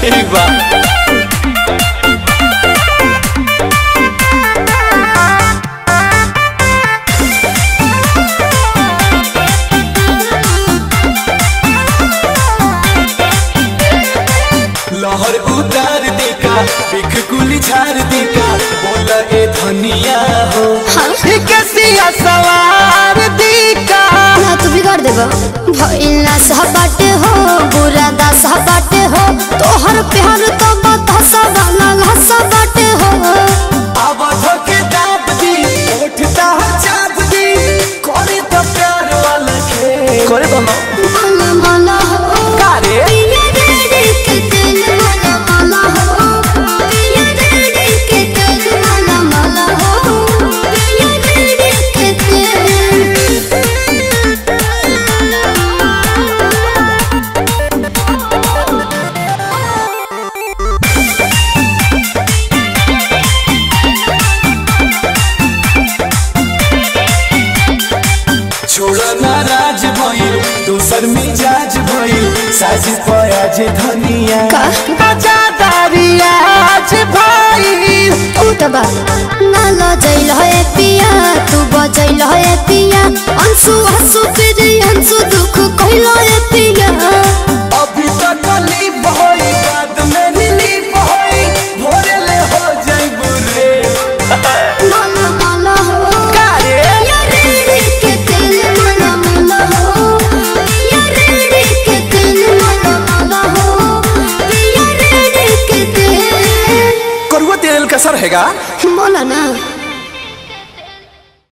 ठीक बा लहर उतार देका बिख कुली झार देका बोला ए धनिया हो कैसिया सवार देका ना तू बिगाड़ देबो भइला सहबाटे हो बुरा दा सहबाटे हो तोहर प्यार तो बता सवाला घसा बाटे हो अब धोके दाब दी उठता चाप दी करे तो प्यार वाला खेल करे तो ना माला माला हो कारे पिया रे के दिल माला माला हो पिया रे के दिल माला माला हो पिया रे के छोड़ो नाराज भइल दूसर मिजाज भइल साज पयाज धनिया का? आजादारियाज भइल उठबा ना लजैल है पिया तू बजैल है पिया अंशु हंसु फिर अंशु दुख कहल है पिया अभी तक कली भई बाद में नीली भई भोरे ले हो जाई बुरे माला माला हो कारे या रे के दिल माला माला हो या रे के दिल माला माला हो या रे के दिल करुआ तेल का सर हैगा